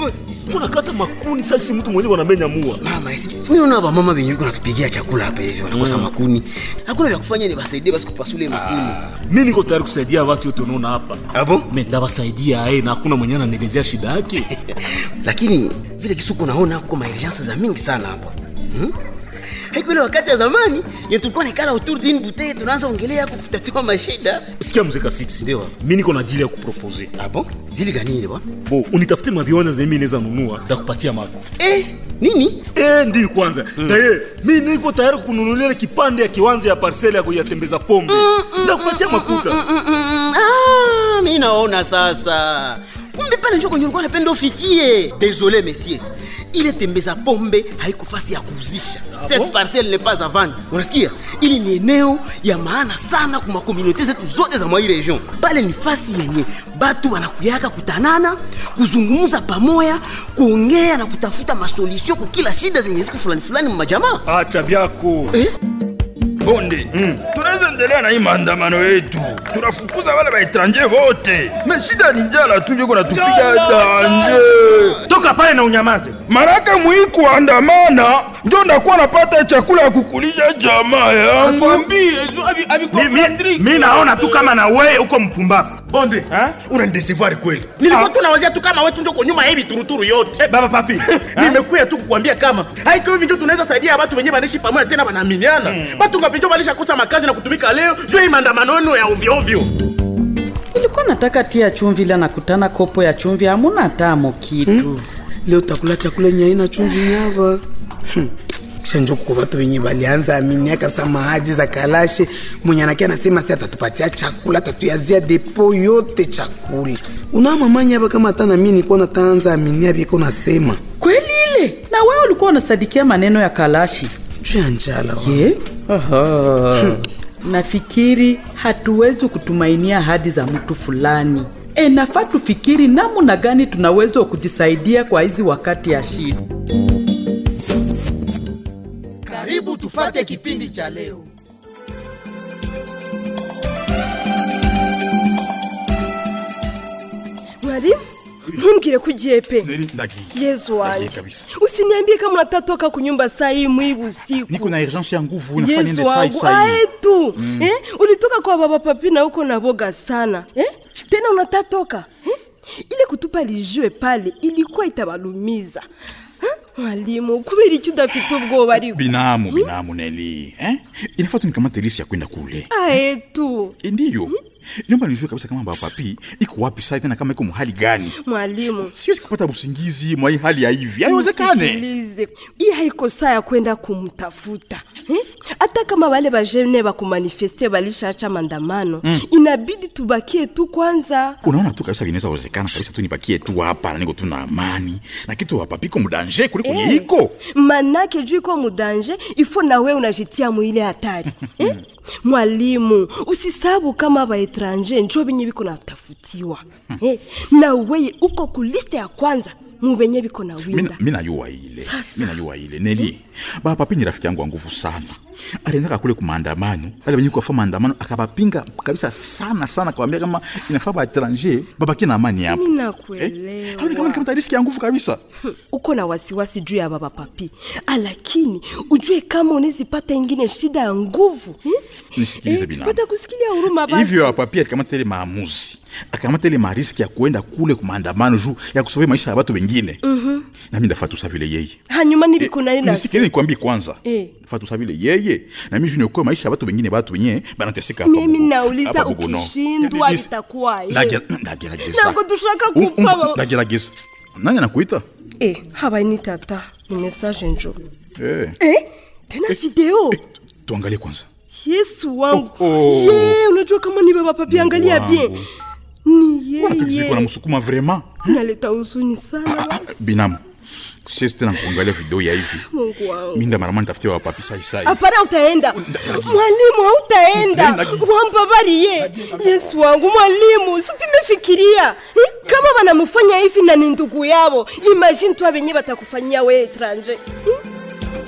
kiongozi mbona kata makuni sasa mtu mwenyewe wanamenya mua mama esi mimi naona ba mama benye biko natupigia chakula hapa hivi wanakosa makuni hakuna vya kufanya ni basaidie basi kupasule makuni mi niko tayari kusaidia watu yote unaona hapa abo me ndawasaidia aye na hakuna mwenyewe ananielezea shida yake lakini vile kisuku naona kuko maurgence za mingi sana hapa hmm? haiko ile wakati ya zamani ye tulikuwa nikala autour d'une bouteille tunaanza ongelea ku kutatua mashida sikia mzeka 6 Ndio. mi niko na dili ya kupropose abo zili gani ile bwana bo unitafute maviwanja zenye mi naweza nunua ndakupatia mako eh nini Eh, ndiyo kwanza daye mi niko tayari kununulia kipande ya kiwanja ya parsele ya kuyatembeza pombe ndakupatia makuta ah, mi naona sasa kumbe pale njo kwenye ulikuwa napenda ufikie désolé monsieur ile tembeza pombe haiko fasi ya kuuzisha Ah cette bon? parcelle n'est pas à vendre unasikia ili ni eneo ya maana sana kwa makomunite zetu zote za mwai region pale ni fasi yenye batu wanakuyaka kutanana kuzungumza pamoya kuongea na kutafuta masolution kwa kila shida zenye ziko fulani fulani mmajamaa acha vyako eh? bonde tunaweza endelea na hii maandamano yetu tunafukuza wale baetranje wote na shida ni njala tu njo kunatupiga danje toka pale na unyamaze maraka mwii kuandamana njo ndakuwa napata chakula ya kukulisha jamaa yangu mi, mi, mi naona tu kama na wewe uko mpumbavu bonde unanidesivari kweli nilikuwa tu nawazia tu kama wetu njoko nyuma ya hivi turuturu yote Eh, baba papi nimekuya tu kukwambia kama haiko hivi njo tunaweza saidia watu wenyewe wanaishi pamoja tena wanaaminiana batu ngapinjo walishakosa makazi na kutumika leo juu ya hii maandamano yenu ya ovyoovyo ilikuwa nataka tia chumvi ila nakutana kopo ya chumvi hamuna tamo kitu leo takula chakula yenye haina chumvi nyava Hmm. kisha njo kuko watu wenye balianza aminia kabisa mahaji za kalashe mwenye anake anasema si atatupatia chakula atatuyazia depo yote chakula unamamanya hapa kama hata nami nikuwa nataanza aminia viko nasema kweli ile na wewe ulikuwa unasadikia maneno ya kalashi juu ya njala wa. ye Aha. nafikiri hatuwezi kutumainia ahadi za mtu fulani e, nafaa tufikiri namna gani tunaweza kujisaidia kwa hizi wakati ya shida karibu tufate kipindi cha leo mwalimu ntumbwire ko ugiye pe ndagiye yezu wanjye Ndagiye kabisa. usiniambie kama unatatoka kunyumba saa hii mwibu usiku niko na urgence ya nguvu nafanya yesu niende sai wangu sai ae tu Mm. eh? ulitoka kwa baba papi na uko na boga sana eh? tena unatatoka eh? ile kutupa lijue pale ilikuwa itabalumiza Eh? mwalimu kubera icyo udafite ubwoba ariko binamu binamu neli eh? inafaa tu nikamate lisi ya kwenda kule ae tu ndiyo niomba nijue kabisa kama bapapi iko wapi sai tena kama iko muhali gani mwalimu siwezi kupata usingizi mwa hii hali ya hivi haiwezekane Nisikilize. hii haiko saa ya kwenda kumtafuta eh? hata kama wale bajene bakumanifeste balishaacha maandamano Mm. inabidi tubakie tu kwanza unaona tu kabisa vinaweza wezekana kabisa tu nibakie tu hapa na niko tu na amani na kitu wapapiko mudanje kuliko Eh, eh. iko manake juu iko mudanje ifo na we unajitia mwile hatari eh? mwalimu usisabu kama baetranje njo benye biko natafutiwa eh? na weye uko kuliste ya kwanza mu benye biko na winda mi najua ile mi najua ile neli bapapi ni rafiki yangu wa nguvu sana aliendaka kule kumaandamano bale benye kuafa maandamano akabapinga kabisa sana sana kawambia kama inafaa baetranger babakie na amani hapo mi nakuelewa haoni kama nikamata riski ya nguvu kabisa uko na wasiwasi juu ya baba papi lakini ujue kama unezipata ingine shida ya nguvu hmm? nisikilize binamu watakusikilia huruma basi. hivyo papi alikamata ile maamuzi akamata ile mariski ya kuenda kule kumaandamano juu ya kusovia maisha ya watu wengine Mhm. nami ndafaa tusa vile yeye hanyuma nibikunanina nisikile nikwambie kwanza Eh. ndafaa tusa vile yeye nami juu niokoe maisha ya watu wengine batu wenye banateseka hapa mimi Bugo- nauliza hapa Bugono. ukishindwa Nis- itakuwaye Ndagera- ndagerageza ntabwo dushaka Umva- gupfa umva, baba. ndagerageza nani anakuita Eh, habaye ni tata ni message njo Eh, eh, tena video tuangalie kwanza yesu wangu Oh, oh. ye unajua kama ni baba papi angalia wangu. bien ni wanatakizikuwa na yeye msukuma vraiment naleta huzuni sana binamu siwezi tena kuangalia video ya hivi mungu wangu minda marama nitafutia wapapi sai sai hapana utaenda mwalimu hautaenda wambabariye yesu wangu mwalimu sipime fikiria Eh, kama wanamufanya hivi na ni ndugu yabo imagine tu abenye batakufanyia we etranje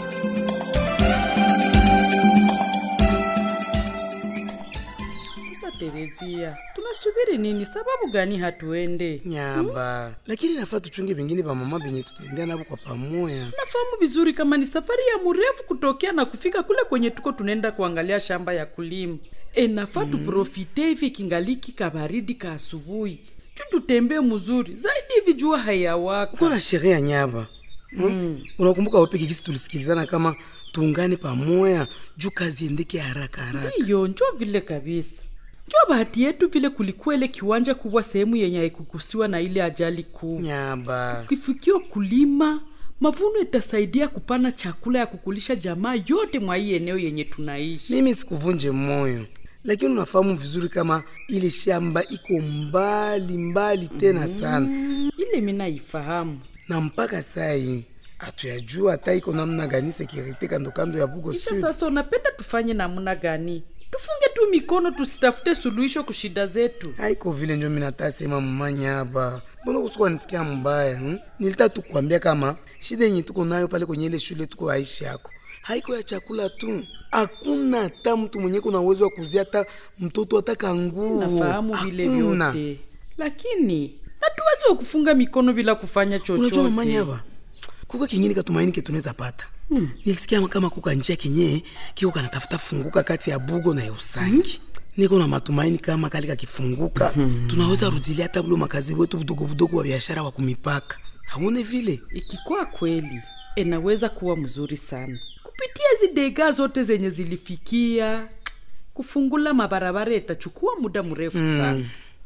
sasa Terezia, tunasubiri nini? Sababu gani hatuende? nyamba lakini nafaa tuchunge vingine pa mama benye tutendea navo kwa pamoya Nafahamu vizuri kama ni safari ya mrefu kutokea na kufika kule kwenye tuko tunaenda kuangalia shamba ya kulima. E, nafaa mm. tuprofite hivi kingaliki kabaridi ka asubuhi tu tutembee mzuri zaidi hivi jua hayawaka. uko na sherehe ya nyaba mm. unakumbuka wapeke kisi tulisikilizana kama tuungane pamoya juu kazi endeke haraka haraka Ndiyo, njo vile kabisa. Njo bahati yetu vile kulikuwa ile kiwanja kubwa sehemu yenye haikugusiwa na ile ajali kuu. nyaba Kifikio kulima mavuno itasaidia kupana chakula ya kukulisha jamaa yote mwa hii eneo yenye tunaishi. mimi sikuvunje moyo lakini unafahamu vizuri kama ile shamba iko mbali mbali tena sana ile mina ifahamu na mpaka sai hatuyajua hata iko namna gani sekirite kando kando ya bugo kisha sud sasa unapenda tufanye namna gani tufunge tu mikono tusitafute suluhisho kushida zetu haiko vile njo minatasema mumanyaba mbona kusikuwa nisikia mbaya hmm? nilita tukuambia kama shida yenye tuko nayo pale kwenye ile shule tuko aishi yako haiko ya chakula tu hakuna hata mtu mwenye kuna uwezo wa kuzia hata mtoto hata kanguo nafahamu vile Hakuna. vyote lakini hatuwezi kufunga mikono bila kufanya unajua chochote mamanyaba kuka kingine katumaini ke tunaweza pata hmm. nilisikia kama kuka njia kenye kiko kanatafuta funguka kati ya bugo na ya usangi niko na matumaini kama kali kakifunguka hmm. tunaweza rudilia hata bulo makazi wetu budogo budogo wa biashara wa kumipaka haone vile ikikuwa kweli inaweza kuwa mzuri sana kupitia hizi dega zote zenye zilifikia kufungula mabarabara itachukua muda mrefu Mm. sana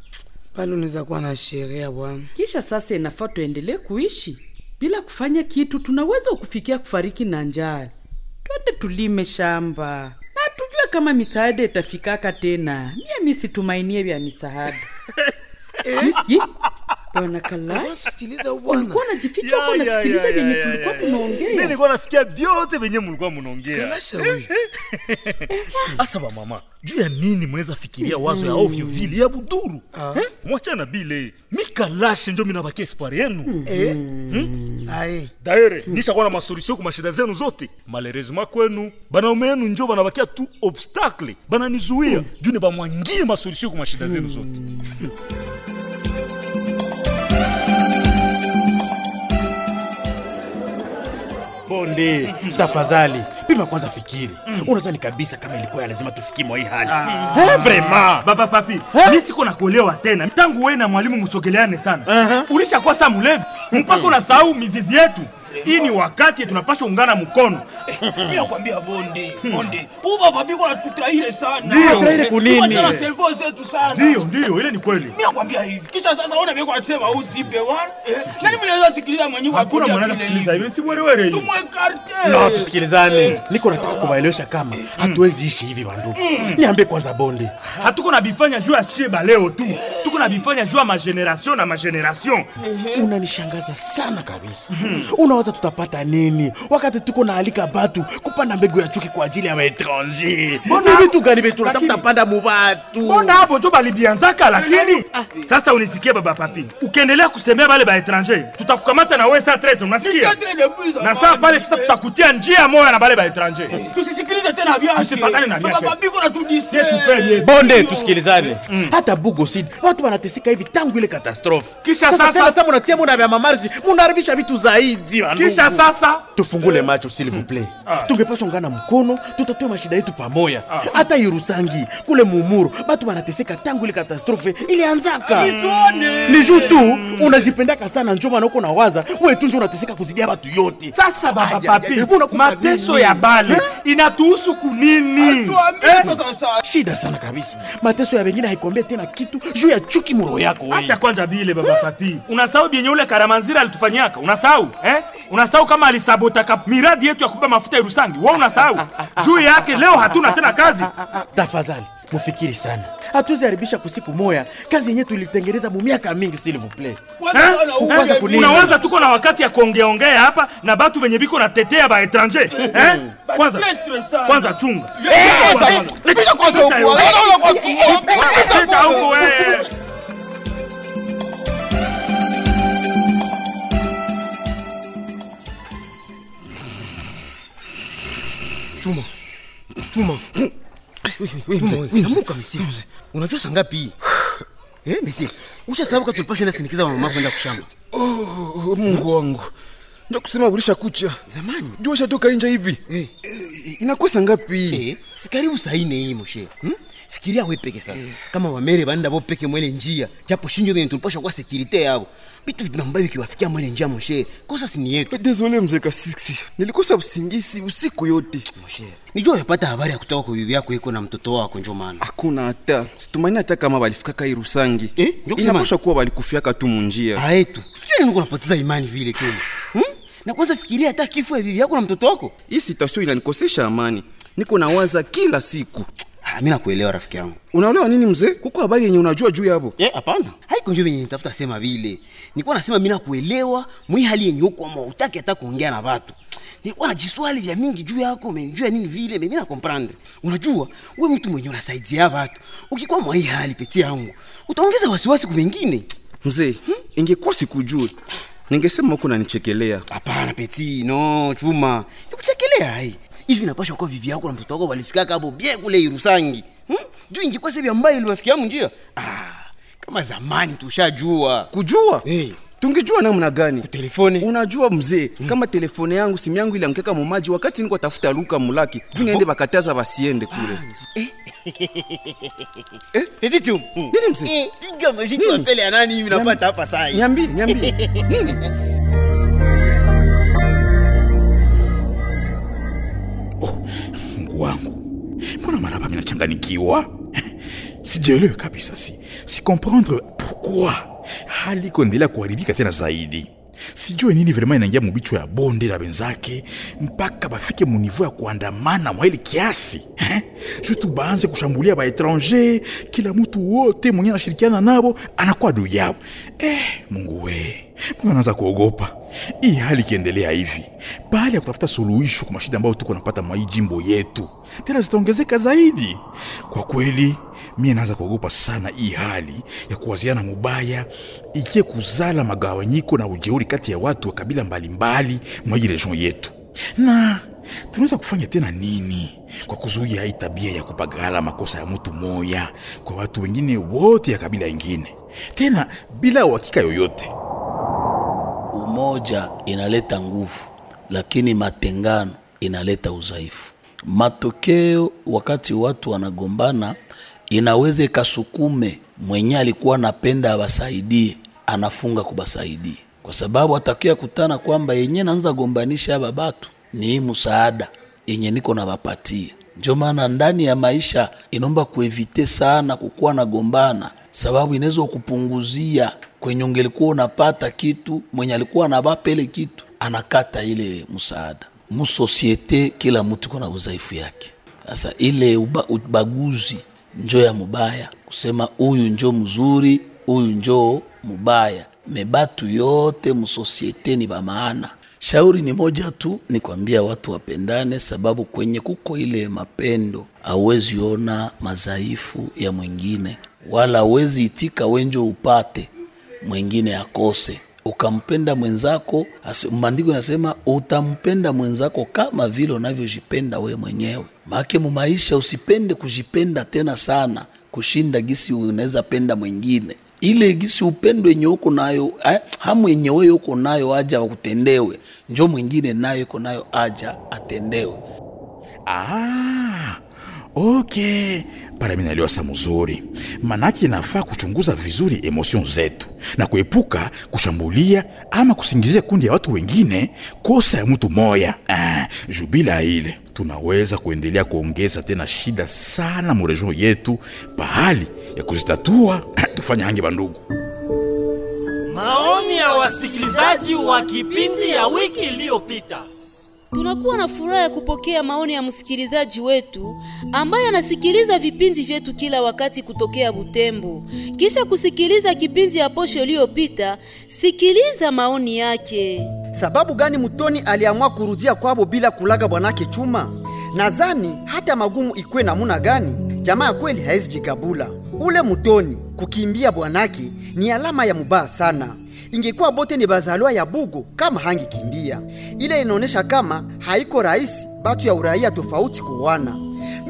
pale unaweza kuwa na sheria bwana kisha sasa inafaa tuendelee kuishi bila kufanya kitu tunaweza kufikia kufariki na njaa twende tulime shamba na tujue kama misaada itafikaka tena mie mi situmainie vya misaada Yi, bwana kalash sikiliza ulikuwa unajificha huko nasikiliza vyenye tulikuwa mi tunaongea nilikuwa nasikia vyote venye mulikuwa munaongea Kalasha huyu. asa bamama juu ya nini mnaweza fikiria wazo ya ovyo vile ya buduru eh? mwachana bile mikalashe njo minabakia espoir yenu Eh? Aye. daere nishakuwa na masolusio ku mashida zenu zote malheureusement kwenu banaume yenu njo banabakia tu obstacle bananizuia juu ni bamwangie masolusio ku mashida zenu zote bonde tafadhali pima kwanza fikiri unazani kabisa kama ilikuwa ya lazima tufikie mwa hii hali Eh, vraiment baba papi mi siko na kuolewa tena tangu wewe na mwalimu msogeleane sana ulishakuwa saa mulevi mpaka unasahau mizizi yetu hii ni wakati tunapasha ungana mkono mi nakwambia bonde bonde uva papiko natutahire sana Ndio. Tutahiri kunini? Tuwachana servo zetu sana ndiyo ndiyo ile ni kweli mi nakwambia hivi kisha sasa ona veko asema usipe wana eh, nani mnaweza sikiliza mwenyewe hakuna akwambia mwanana vile sikiliza hivi? hivi si werewere hii tumwekarte no tusikilizane niko nataka kuwaelewesha kama hatuwezi ishi hivi bandugu niambie kwanza bonde hatuko na bifanya juu ya sheba leo tu tuko na bifanya juu ya mageneration na mageneration unanishangaza sana kabisa unawaza tutapata nini wakati tuko na alika batu kupanda mbegu ya chuki kwa ajili ya maétranger ni vitu gani vyetu tunatafuta panda mu batu mbona hapo njo balibianzaka lakini sasa unisikie baba papi ukiendelea kusemea bale baetranger tutakukamata na wewe saa trete unasikia na saa pale sasa tutakutia njia moya na bale baetranger tusisikilize tena vyake Tusifatane na vyake. Baba papiko natudise bonde tusikilizane hata bugosid watu wanateseka hivi tangu ile katastrofe Kisha sasa- tena sa munatia muna vya mamarzi munaharibisha vitu zaidi bandugu. kisha sasa tufungule macho s'il vous plaît tungepasha ungana mkono tutatue mashida yetu pamoja hata irusangi kule mumuru batu wanateseka tangu ile katastrofe ilianzaka ni juu tu unajipendaka sana njo maana uko na waza we tu njo unateseka kuzidia batu yote sasa baba Ay, ay, papi ay, unakufa mateso nini? ya bale inatuhusu kunini shida sana kabisa mateso ya wengine haikwambia tena kitu juu ya chuki muro yako we. acha kwanja bile baba papi unasahau byenye ule karamanzira alitufanyaka unasahau eh? unasahau kama alisabotaka miradi yetu ya kuba mafuta ya rusangi wa unasahau juu yake leo hatuna tena kazi tafadhali mufikiri sana hatuwezi haribisha kusiku moya kazi yenye tulitengeneza mu miaka mingi s'il vous plaît Eh? Kukwaza Eh? kunini? unawaza tuko na wakati ya kuongeaongea hapa na batu benye biko natetea baetranger eh? kwanza kwanza chunga Pita huku wewe. chuma chuma amuka mesie unajua saa ngapi eh, mesie ushasabu ka tulipasha enda sindikiza mama kwenda kushamba Oh, mungu wangu nja kusema ulisha kucha zamani jua shatoka inja hivi Eh. Eh, inakosa ngapi eh, si karibu saa ine hii moshe hmm? fikiria we peke sasa kama wamere banda bo peke mwele njia japo shinjo benye tulipasha kwa sekirite yabo bitu vimambayo vikiwafikia mwele njia moshe kosa sini yetu desole mzee kasiksi nilikosa usingisi usiku yote moshe nijua yapata habari ya kutoka kwa bibi yako iko na mtoto wako njo maana hakuna hata situmaini hata kama balifikaka irusangi Eh, ndio kusema- inaposha kuwa balikufiaka tu munjia aetu sijui nini kunapoteza imani vile tena hmm? na kwanza fikiria hata kifo ya bibi yako na mtoto wako hii sitasio inanikosesha amani niko nawaza kila siku ah, mi nakuelewa rafiki yangu unaelewa nini mzee kuko habari yenye unajua juu yabo Eh, hapana haiko njo venye nitafuta sema vile nilikuwa nasema mi nakuelewa mwi hali yenye uko ama utaki hata kuongea na watu nilikuwa najiswali vya mingi juu yako menjua nini vile mimi na comprendre unajua we mtu mwenye unasaidia watu ukikuwa mwa hii hali peti yangu utaongeza wasiwasi ku wengine mzee ingekuwa sikujue ningesema huko nanichekelea hapana peti no chuma nikuchekelea hai hivi napasha kuwa bibi yako na mtoto wako walifikaka hapo bie kule irusangi hmm? juu ingekuwa sebi ambayo iliwafikia munjia ah, kama zamani tushajua kujua hey. tungejua namna gani telefoni unajua mzee mm. kama telefone yangu simu yangu ilianguka mumaji wakati niko tafuta luka mulaki juu niende bakataza basiende kule eh? Eti chum. nini mzee Eh, piga mashiki wa pele ya nani hivi napata hapa saa hii. nyambi nyambi nini mungu wangu mbona mara papi nachanganikiwa sijaelewe kabisa si si comprendre pourquoi hali iko endelea kuharibika tena zaidi sijue nini vrema inaingia mubichwa ya bonde la wenzake mpaka bafike muniveau ya kuandamana mwa ile kiasi eh? juu tu baanze kushambulia baetranger kila mtu wote mwenye anashirikiana nabo anakuwa adui yao eh, mungu we mbona naanza kuogopa hii hali ikiendelea hivi baada ya kutafuta suluhisho kwa mashida ambayo tuko napata mwa hii jimbo yetu tena zitaongezeka zaidi kwa kweli mie naanza kuogopa sana hii hali ya kuwaziana mubaya ikie kuzala magawanyiko na ujeuri kati ya watu wa kabila mbalimbali mwa hii region yetu na tunaweza kufanya tena nini kwa kuzuia hii tabia ya kupagala makosa ya mtu moya kwa watu wengine wote ya kabila ingine tena bila uhakika yoyote umoja inaleta nguvu lakini matengano inaleta udhaifu matokeo wakati watu wanagombana inaweza ikasukume mwenye alikuwa anapenda abasaidie anafunga kubasaidie kwa sababu atakia kutana kwamba yenye naanza gombanisha aba batu ni hii msaada yenye niko nabapatia ndio maana ndani ya maisha inaomba kuevite sana kukuwa na gombana sababu inaweza kupunguzia kwenye ungelikuwa unapata kitu mwenye alikuwa anabapa ile kitu anakata ile msaada musosiete kila mtu kuna udhaifu yake sasa ile uba, ubaguzi njo ya mubaya kusema huyu njo mzuri huyu njo mubaya mebatu yote musosiete ni bamaana shauri ni moja tu ni kwambia watu wapendane sababu kwenye kuko ile mapendo hauwezi ona madhaifu ya mwingine wala hauwezi itika wenjo upate mwingine akose ukampenda mwenzako asi- maandiko inasema utampenda mwenzako kama vile unavyojipenda we mwenyewe maake mumaisha usipende kujipenda tena sana kushinda gisi unaweza penda mwingine ile gisi upendo yenye uko nayo eh, hamu yenye wewe uko nayo aja akutendewe njo mwingine nayo iko nayo aja atendewe Ah, okay pale mi naelewa sa mzuri manake inafaa kuchunguza vizuri emotion zetu na kuepuka kushambulia ama kusingizia kundi ya watu wengine kosa ya mtu moya ah, juu bila ile tunaweza kuendelea kuongeza tena shida sana muregion yetu pahali ya kuzitatua tufanye hangi bandugu Maoni ya wasikilizaji wa kipindi ya wiki iliyopita. Tunakuwa na furaha ya kupokea maoni ya msikilizaji wetu ambaye anasikiliza vipindi vyetu kila wakati kutokea Butembo. Kisha kusikiliza kipindi ya posho iliyopita, sikiliza maoni yake. Sababu gani Mutoni aliamua kurudia kwabo bila kulaga bwanake Chuma? Nadhani hata magumu ikwe namuna gani, jamaa ya kweli haizi jigabula. Ule Mutoni kukimbia bwanake ni alama ya mubaya sana. Ingekuwa bote ni bazaliwa ya Bugo kama hangikimbia. Ile inaonesha kama haiko rahisi batu ya uraia tofauti kuwana.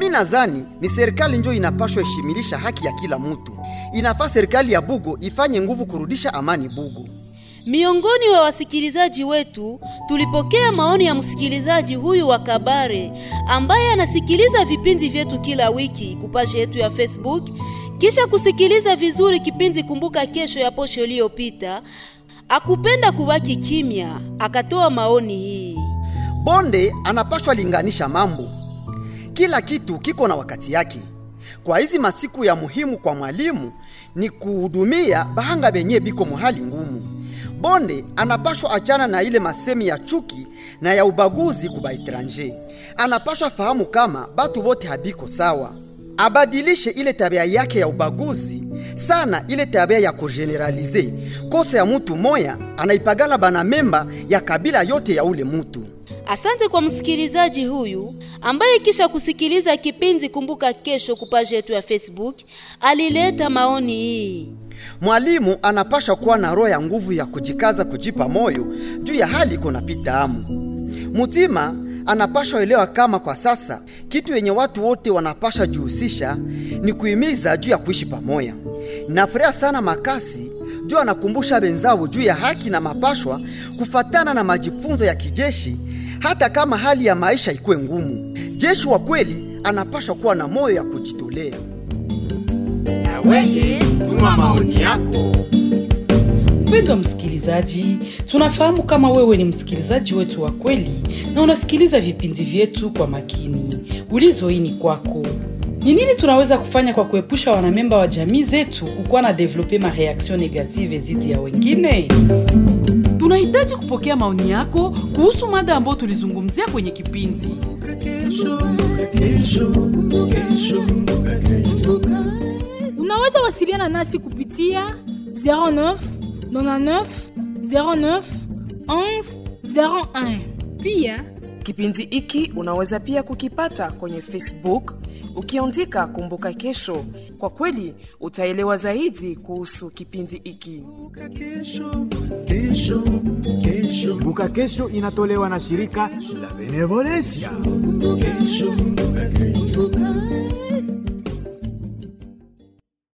mi nadhani ni serikali njo inapashwa heshimilisha haki ya kila mtu. Inafaa serikali ya Bugo ifanye nguvu kurudisha amani Bugo. Miongoni wa wasikilizaji wetu tulipokea maoni ya msikilizaji huyu wa Kabare ambaye anasikiliza vipindi vyetu kila wiki kupasha yetu ya Facebook, kisha kusikiliza vizuri kipindi Kumbuka Kesho ya posho iliyopita, akupenda kubaki kimya, akatoa maoni hii. Bonde anapashwa linganisha mambo, kila kitu kiko na wakati yake. Kwa hizi masiku ya muhimu kwa mwalimu ni kuhudumia bahanga benye biko muhali ngumu. Bonde anapashwa achana na ile masemi ya chuki na ya ubaguzi kuba etranger. Anapashwa fahamu kama batu bote habiko sawa, abadilishe ile tabia yake ya ubaguzi sana, ile tabia ya kugeneralize kosa ya mutu moya anaipagala bana memba ya kabila yote ya ule mutu. Asante kwa msikilizaji huyu ambaye kisha kusikiliza kipindi Kumbuka Kesho kupaji yetu ya Facebook alileta maoni hii. Mwalimu anapasha kuwa na roho ya nguvu ya kujikaza kujipa moyo juu ya hali iko napita amu. Mutima anapasha elewa kama kwa sasa kitu yenye watu wote wanapasha jihusisha ni kuhimiza juu ya kuishi pamoja. Nafurahia sana Makasi juu anakumbusha benzao juu ya haki na mapashwa kufatana na majifunzo ya kijeshi, hata kama hali ya maisha ikuwe ngumu. Jeshi wa kweli anapasha kuwa na moyo ya kujitolea. Weye, tuma maoni yako. Mpendwa msikilizaji, tunafahamu kama wewe ni msikilizaji wetu wa kweli na unasikiliza vipindi vyetu kwa makini. Ulizo hii ni kwako. Ni nini tunaweza kufanya kwa kuepusha wanamemba wa jamii zetu kukuwa na develope mareaction negative zidi ya wengine? Tunahitaji kupokea maoni yako kuhusu mada ambayo tulizungumzia kwenye kipindi. Unaweza wasiliana nasi kupitia 09 99 09 11 01. Pia kipindi hiki unaweza pia kukipata kwenye Facebook ukiandika Kumbuka Kesho. Kwa kweli utaelewa zaidi kuhusu kipindi hiki. Kumbuka Kesho inatolewa na shirika la Benevolencia.